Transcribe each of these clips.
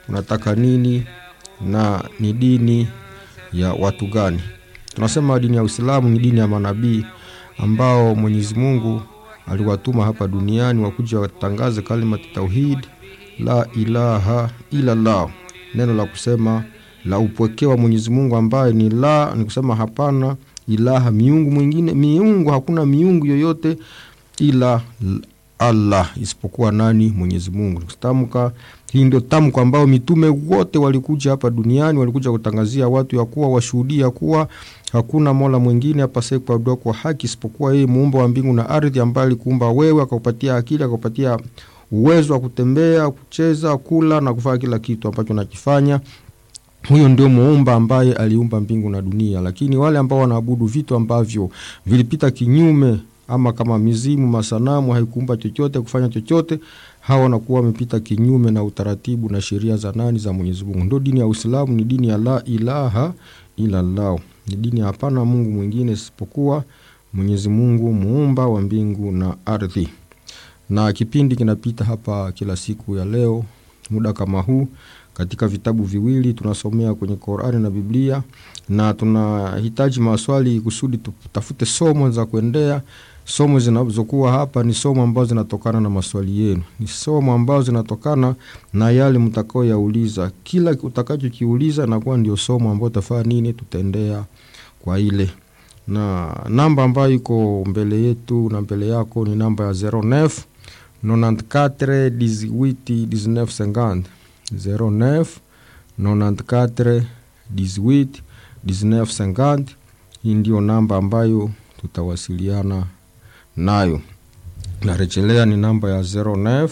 unataka nini na ni dini ya watu gani tunasema dini ya uislamu ni dini ya manabii ambao mwenyezi mungu aliwatuma hapa duniani wakuja watangaze kalimati tauhid la ilaha illallah neno la kusema la upwekewa mwenyezi mungu ambaye ni la ni kusema hapana ilaha miungu mwingine miungu hakuna miungu yoyote ila allah isipokuwa nani mwenyezi mungu tamka hii ndio tamko ambao mitume wote walikuja hapa duniani walikuja kutangazia watu ya kuwa washuhudia kuwa hakuna mola mwingine apasaye kuabudiwa kwa haki isipokuwa yeye muumba wa mbingu na ardhi ambaye alikuumba wewe akaupatia akili akaupatia uwezo wa kutembea kucheza kula na kufanya kila kitu ambacho nakifanya huyo ndio muumba ambaye aliumba mbingu na dunia lakini wale ambao wanaabudu vitu ambavyo vilipita kinyume ama kama mizimu masanamu haikuumba chochote kufanya chochote hawa wanakuwa wamepita kinyume na utaratibu na sheria za nani za mwenyezi mungu ndio dini ya uislamu ni dini ya la ilaha ilallah ni dini ya hapana mungu mwingine isipokuwa mwenyezi mungu muumba wa mbingu na ardhi na kipindi kinapita hapa kila siku ya leo muda kama huu katika vitabu viwili tunasomea kwenye Qurani na Biblia na tunahitaji maswali kusudi tutafute somo za kuendea. Somo zinazokuwa hapa ni somo ambazo zinatokana na maswali yenu, ni somo ambazo zinatokana na yale mtakaoyauliza. Kila utakachokiuliza nakuwa ndio somo ambayo tafaa nini, tutaendea kwa ile na namba ambayo iko mbele yetu na mbele yako ni namba ya 09 94 18 19 50 09 94 18 19 50. Hii ndio namba ambayo tutawasiliana nayo. Narejelea ni namba ya 09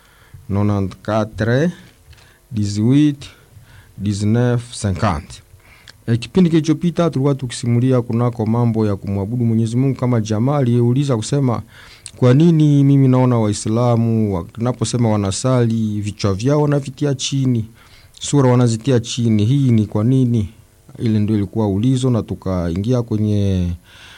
94 18 19 50. E, kipindi kilichopita tulikuwa tukisimulia kunako mambo ya kumwabudu Mwenyezi Mungu kama jamaa aliyeuliza kusema kwa nini mimi naona Waislamu wanaposema wanasali vichwa vyao wanavitia chini, sura wanazitia chini. Hii ni kwa nini? Ile ndio ilikuwa ulizo, na tukaingia kwenye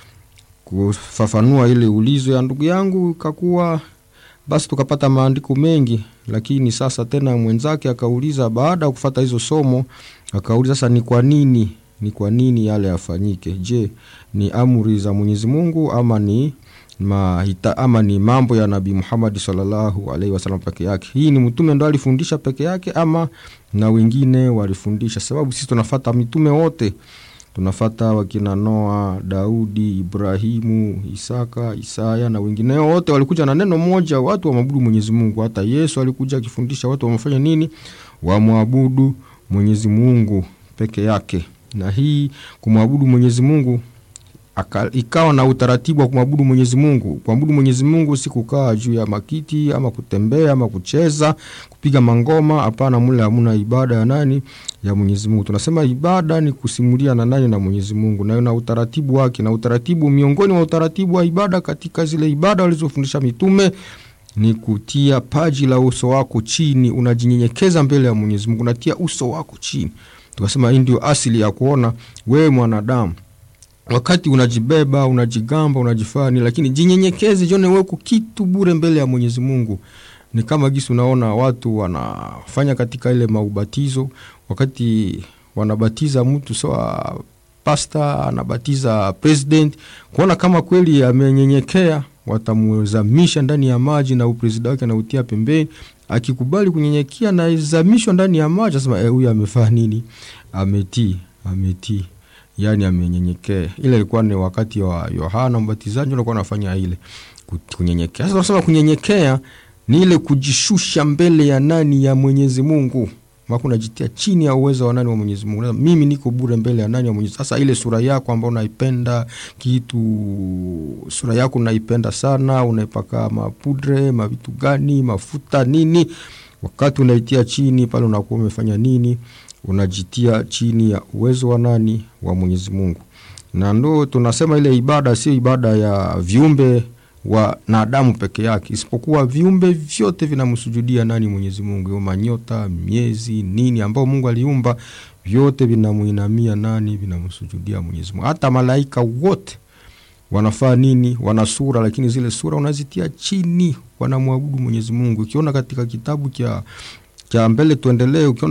kufafanua ile ulizo ya ndugu yangu, kakuwa basi tukapata maandiko mengi, lakini sasa tena mwenzake akauliza, baada ya kufata hizo somo, akauliza sasa, ni kwa nini, ni kwa nini yale yafanyike? Je, ni amri za Mwenyezi Mungu ama ni mahita, ama ni mambo ya Nabii Muhammad sallallahu alaihi wasallam peke yake? Hii ni mtume ndo alifundisha peke yake ama na wengine walifundisha? Sababu sisi tunafata mitume wote, tunafata wakina Noa, Daudi, Ibrahimu, Isaka, Isaya na wengineo wote walikuja na neno moja, watu wamwabudu Mwenyezi Mungu. Hata Yesu alikuja akifundisha watu wamefanya nini? Wamwabudu Mwenyezi Mungu peke yake. Na hii kumwabudu Mwenyezi Mungu aka, ikawa na utaratibu wa kumwabudu Mwenyezi Mungu. Kuabudu Mwenyezi Mungu si kukaa juu ya makiti ama kutembea ama kucheza, kupiga mangoma. Hapana, mule hamuna ibada ya nani? Ya Mwenyezi Mungu. Tunasema ibada ni kusimulia na nani? Na Mwenyezi Mungu, na na utaratibu wake. Na utaratibu, miongoni mwa utaratibu wa ibada katika zile ibada walizofundisha mitume ni kutia paji la uso wako chini, unajinyenyekeza mbele ya Mwenyezi Mungu, unatia uso wako chini. Tukasema hii ndio asili ya kuona wewe mwanadamu wakati unajibeba unajigamba unajifani, lakini jinyenyekeze, jione weko kitu bure mbele ya Mwenyezi Mungu. Ni kama gisi unaona watu wanafanya katika ile maubatizo, wakati wanabatiza mtu sawa, pasta anabatiza president, kuona kama kweli amenyenyekea, watamzamisha ndani ya maji na upresida wake anautia pembeni. Akikubali kunyenyekea na izamishwa ndani ya maji, asema eh, huyu amefanya nini? Ametii, ametii yani amenyenyekea. Ile ilikuwa ni wakati wa Yohana Mbatizaji, alikuwa anafanya ile kunyenyekea. Sasa tunasema kunyenyekea ni ile kujishusha mbele ya nani? Ya Mwenyezi Mungu. Mako unajitia chini ya uwezo wa nani? Wa Mwenyezi Mungu. Mimi niko bure mbele ya nani? Ya Mwenyezi. Sasa ile sura yako ambayo unaipenda kitu, sura yako unaipenda sana, unaipaka mapudre, mavitu gani, mafuta nini, wakati unaitia chini pale, unakuwa umefanya nini? unajitia chini ya uwezo wa nani? Wa Mwenyezi Mungu. Na ndo tunasema ile ibada sio ibada ya viumbe wanadamu peke yake, isipokuwa viumbe vyote vinamsujudia nani? Mwenyezi Mungu. Manyota, miezi, nini ambao Mungu aliumba, vyote vinamuinamia nani? Vinamsujudia Mwenyezi Mungu. Hata malaika wote wanafaa nini? Wana sura, lakini zile sura unazitia chini, wanamwabudu Mwenyezi Mungu. Ukiona katika kitabu cha cha mbele tuendelee, ukiona